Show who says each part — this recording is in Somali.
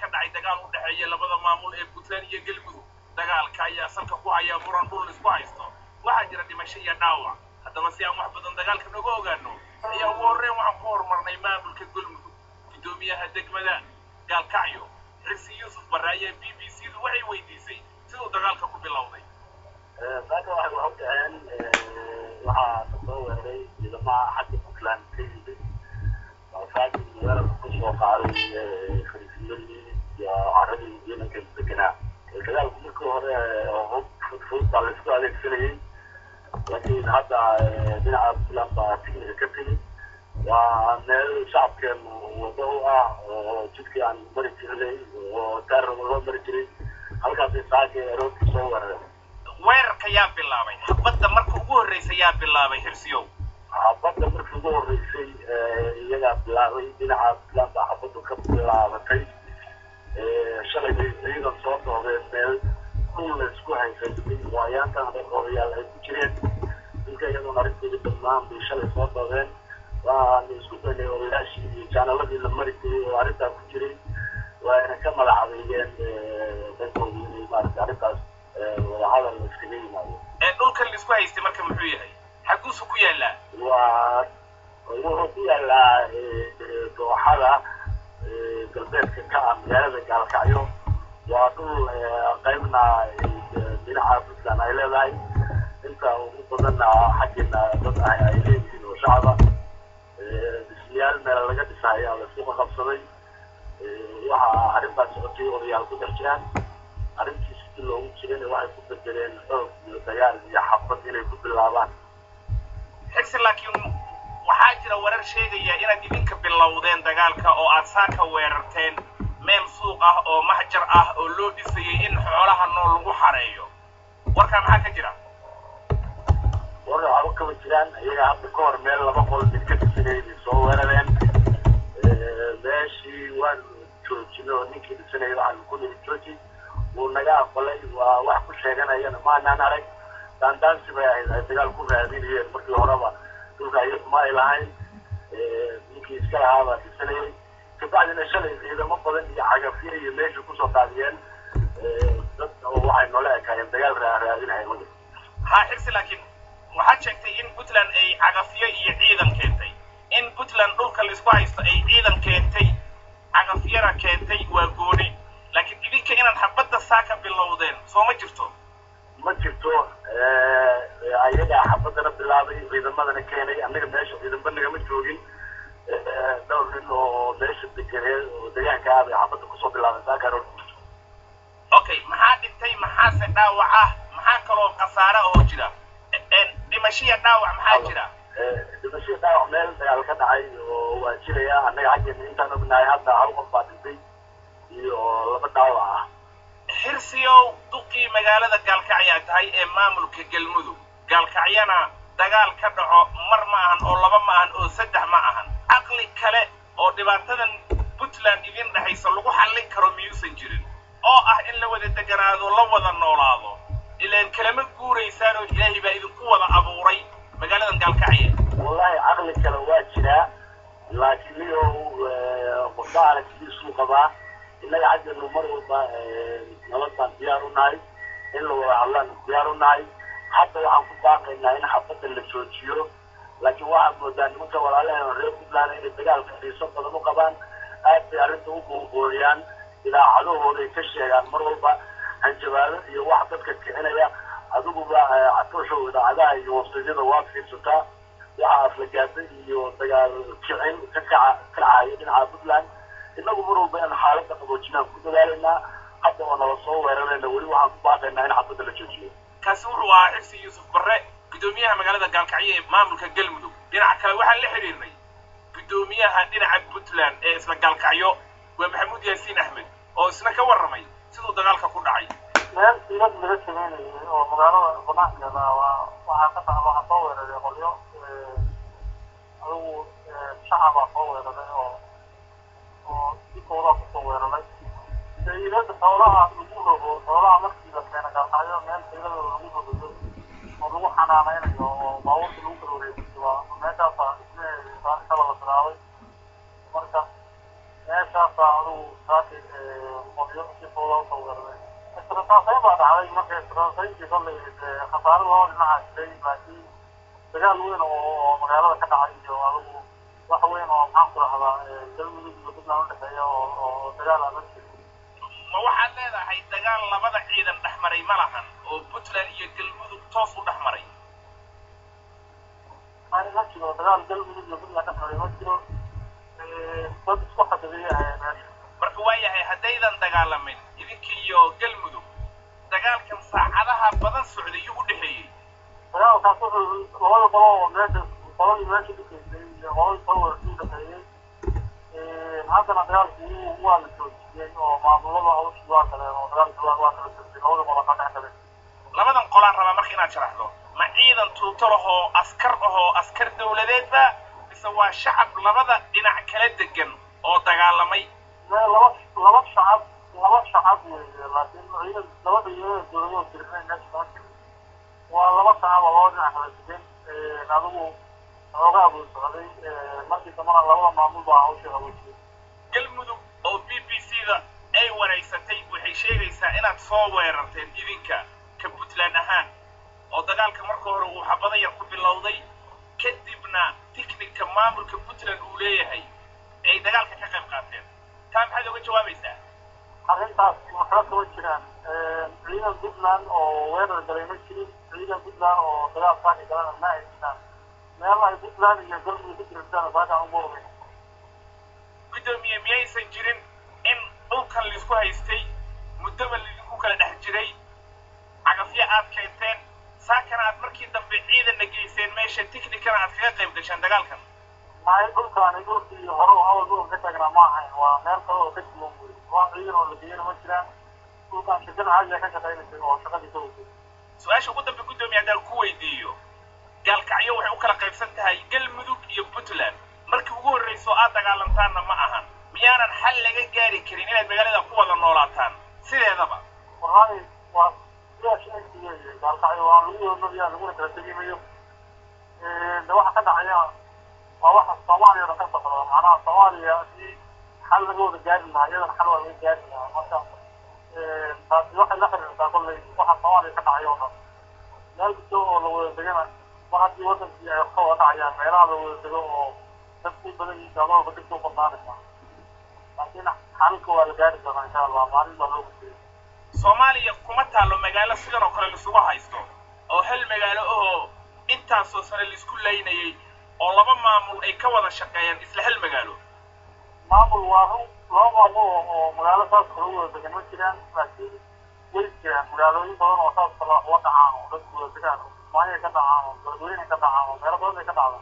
Speaker 1: dhacay dagaal u dhexeeya labada maamul ee puntland iyo galmudug dagaalka ayaa salka ku haya muran dhul isku haysto waxaa jira dhimasho iyo dhaawac haddaba si aan wax badan dagaalka noga ogaano ayaa ugu horreyn waxaan ku horumarnay maamulka galmudug guddoomiyaha degmada gaalkacyo xirsi yuusuf barre ayaa b b c du waxay weydiisay siduu dagaalka ku bilowday
Speaker 2: saaka waxay waxu dhaceen waxaa kasoo weeraray ciidamaha xagga puntland ka yimid saaki weerarka kusoo qaaday khaliifiyadii iyo caradii ciidanka deganaa dagaalku markii hore hub fudfud baa laisku adeegsanayay laakiin hadda dhinaca puntland baa tignika ka timid waa meel shacabkeenu wado u ah oo jidkii aan mari jirnay oo taaraba loo mari jiray halkaasay saaka aroortii soo weerareen
Speaker 1: weerarka yaa bilaabay xabadda marka ugu horreysa yaa bilaabay xirsiyow
Speaker 2: xabadda markii ugu horreysay iyagaa bilaabay dhinaca puntland baa xabaddu ka bilaabatay shalay bay ciidan soo doodeen meel dhul la isku haysaystay oo ayaantan odayaal ay ku jireen dilka iyadoona arrinteedii dhammaan bay shalay soo doodeen waanu isku daynay odayaashii iyo jaanaladii la mari jiray oo arrintaa ku jiray waayna ka magacabeeyeen dankoodii inay maaragtay arrintaas wadahadal la iskaga yimaado
Speaker 1: ee dhulkan laisku haystay marka muxuu yahay xaguusu ku yaallaa
Speaker 2: waa wuxuu ku yaalaa dooxada galbeedka ka ah magaalada gaalkacyo waa dhul qaybna dhinaca puntland ay leedahay inta ugu badanna xaggeena dad ah ay leeyihiin oo shacaba dhismayaal meel laga dhisa ayaa laisku qaqabsaday waxaa arrintaas socotay odayaal ku dhex jiraan arrintii sidii loogu jirayna waxay ku bedeleen xoog iyo dagaal iyo xabad inay ku bilaabaan
Speaker 1: xigsi laakiin waxaa jira warar sheegaya inaad idinka bilowdeen dagaalka oo aad saaka weerarteen meel suuq ah oo maxjar ah oo loo dhisayay in xoolaha nool lagu xareeyo warkaa maxaa ka jira
Speaker 2: war waxba kama jiraan iyaga hadda ka hor meel laba qol mid ka dhisanayay soo weerareen meeshii waan joojinay oo ninkii dhisanayay waxaan ku nihi jooji wuu naga aqbalay waa wax ku sheeganayana maanaan arag daandaansi bay ahayd ay dagaal ku raadinayeen markii horeba dhulka iyagu ma ay lahayn ninkii iska lahaa baa dhisanayay kabacdina shalay ciidamo badan iyo cagafyo iyo meesha kusoo qaadiyeen dad oo waxay noola ekaayeen dagaal raadinaya
Speaker 1: haa xigsi laakiin waxaad sheegtay in puntland ay cagafyo iyo ciidan keentay in puntland dhulka laisku haysto ay ciidan keentay cagafyana keentay waa gooni laakiin idinka inaad xabadda saa ka bilowdeen soo ma jirto
Speaker 2: ma jirto ayagaa xabadana bilaabay ciidamadana keenay annaga meesha ciidamba nagama joogin dhowr nin oo meesha deganee oo deegaanka ah bay xabadda kusoo bilaabay saakaroor
Speaker 1: okay maxaa dhintay maxaase dhaawac ah maxaa kaloo khasaare oo jira dhimashiya dhaawac maxaa jira
Speaker 2: dhimashiya dhaawac meel dagaal ka dhacay oo waa jiraya annaga xaggeena intaan ognahay hadda hal qof baa dhintay iyo laba dhaawac ah
Speaker 1: xirsiyow duqii magaalada gaalkacyaa tahay ee maamulka galmudug gaalkacyana dagaal ka dhaco mar ma ahan oo laba ma ahan oo saddex ma ahan caqli kale oo dhibaatadan puntland idin dhexaysa lagu xallin karo miyuusan jirin oo ah in la wada deganaado la wada noolaado ilaan kalama guuraysaan oo ilaahay baa idinku wada abuuray magaaladan gaalkacya
Speaker 2: wallahi caqli kale waa jiraa laakiin iyo qofba aragtidiisuu qabaa innaga xaggeenu mar walba nabad baan diyaar u nahay in la wada hadlaan diyaar u nahay hadda waxaan ku baaqaynaa in xabadda la joojiyo laakiin waxaad moodaa nimanka walaalaheena reer puntland inay dagaalka xiiso badan u qabaan aad bay arrinta u buunbuuniyaan idaacadahooda ay ka sheegaan mar walba hanjabaado iyo wax dadka kicinaya adiguba catooshow idaacadaha iyo websaydyada waad fiirsataa waxaa aflagaada iyo dagaal kicin ka kaca kacaya dhinaca puntland inagu mar walba in xaaladda qaboojinaan ku dadaalaynaa hadda oo nala soo weerarayna weli waxaan ku baaqaynaa in xabadda la joojiyo
Speaker 1: kaasi wuxuu ahaa xirsi yuusuf barre guddoomiyaha magaalada gaalkacyo ee maamulka galmudug dhinaca kale waxaan la xidhiirnay guddoomiyaha dhinaca puntland ee isla gaalkacyo waa maxamuud yaasiin axmed oo isna ka warramay siduu dagaalka ku dhacay
Speaker 3: meel ilad laga sameynayay oo magaalada banaankeeda waa waxaa ka taha waxaa soo weeraray qolyo adigu shacabaa soo weeraray oo oo dikoodaa kusoo weeraray ilada xoolaha lagu rogo xoolaha markii la keena gaalkacyo meel xiiladooda lagu rogayo oo lagu xanaanaynayo oo baabuurta lagu kala wareejiyo waa meeshaasa isleeyahay kala la bilaabay marka meeshaasa adigu saaki qolyo si fooda usoo weeraray israsaasayn baa dhacday marka israsaasayntii kollay khasaare laba dhinaca jiray laakiin dagaal weyn oo magaalada ka dhacay iyo adigu wax weyn oo maxaan ku rahdaa galmudug iyo puntland udhexeeya oo dagaal adag jiray
Speaker 1: ma waxaad leedahay dagaal labada ciidan dhex maray ma lahan oo puntland iyo galmudug toos u dhex maray
Speaker 3: ma jiro dagaal galmudug iyo puntland dhex maray ma jiro dad isku xadabeeya ahayd meesha
Speaker 1: marka waayahay haddaydan dagaalamin idinka iyo galmudug dagaalkan saacadaha badan socday yuu u dhexeeyey
Speaker 3: dagaalkaas wuxuu labada qolo oo meesha qoladii meesha dhigaysay iyo qoladii soo weerartay udhexeeyey haddana dagaalku waa la joojiyey oo maamulada hawshii waa galeen oo dagaalkii waa waa kala joojiyey labada qolo ka dhex galeen
Speaker 1: labadan qolaan rabaa marka inaad sharaxdo ma ciidan tuuto lahoo askar ahoo askar dawladeedba mise waa shacab labada dhinac kala degan oo dagaalamay
Speaker 3: mee laba laba shacab laba shacab weeye laakiin ciidan labada iyada dowladoo jirinay meesha kama jirin waa laba shacab oo laba dhinac kala degan adigu xoogaa buu socday markii dambana labada maamul baa hawsha haweysay
Speaker 1: galmudug oo b b c da ay wareysatay waxay sheegaysaa inaad soo weerarteen idinka ka puntland ahaan oo dagaalka marka hore uu xabada yar ku bilowday kadibna tiknika maamulka puntland uu leeyahay ay dagaalka ka qayb qaateen taa maxaad oga jawaabaysaa
Speaker 3: arrintaas waxba kama jiraan ciidan puntland oo weerar galay ma jirin ciidan puntland oo dagaal saaki galana ma ay jiraan meel ay puntland iyo galmudug ku jirtaan saakaan ugu ogeyn
Speaker 1: guddoomiye miyaysan jirin in dhulkan laisku haystay muddaba laidinku kala dhex jiray cagafyo aad keenteen saakana aad markii dambe ciidanna geyseen meesha tiknikana aad kaga qayb gasheen dagaalkan
Speaker 3: maay dhulkaani dhulkii hore oo awal dhulka ka taagnaa ma ahayn waa meel kale oo ka duwan wey waa ciidan oo la geeyana ma jiraan dhulkaan shirkada caadiga ka shaqaynaysay oo shaqadii ka weyday
Speaker 1: su-aasha ugu dambe guddoomiye haddaan ku weydiiyo gaalkacyo waxay u kala qaybsan tahay galmudug iyo puntland markii ugu horrayso aad dagaalantaanna ma ahan miyaanan xal laga gaari karin inaad magaalada ku wada noolaataan sideedaba
Speaker 3: wallahi waa sidaa sheegti weeye gaalkacyo waa lagu wadanayaa laguna kala tegi mayo de waxa ka dhacaya waa waxa soomaaliya dhan ka socda macnaha soomaaliya haddii xal laga wada gaari lahaa iyadan xal waa laga gaari lahaa marka taasi waxay la xiriirtaa kolley waxa soomaaliya ka dhacay oo dhan meel kasta oo la wada degana mar haddii wadankii ay ka wada dhacayaan meelaha la wada dego oo dadku badan yihiin gaalada dib soo badnaanaysa laakiin xalka waa la gaari doonaa insha allah maalin baa loo gudbiyay
Speaker 1: soomaaliya kuma taallo magaalo sidan oo kale laisugu haysto oo hal magaalo ahoo intaasoo sane laisku laynayay oo laba maamul ay ka wada shaqeeyaan isla hal magaalo
Speaker 3: maamul waa run laba maamul oo oo magaalo saas kala wada degan ma jiraan laakiin way jiraan magaalooyin badan oo saas kala uga dhacaan oo dadku wada degaan maayay ka dhacaan oo beledweyne ka dhacaan oo meelo badan ay ka dhacdaan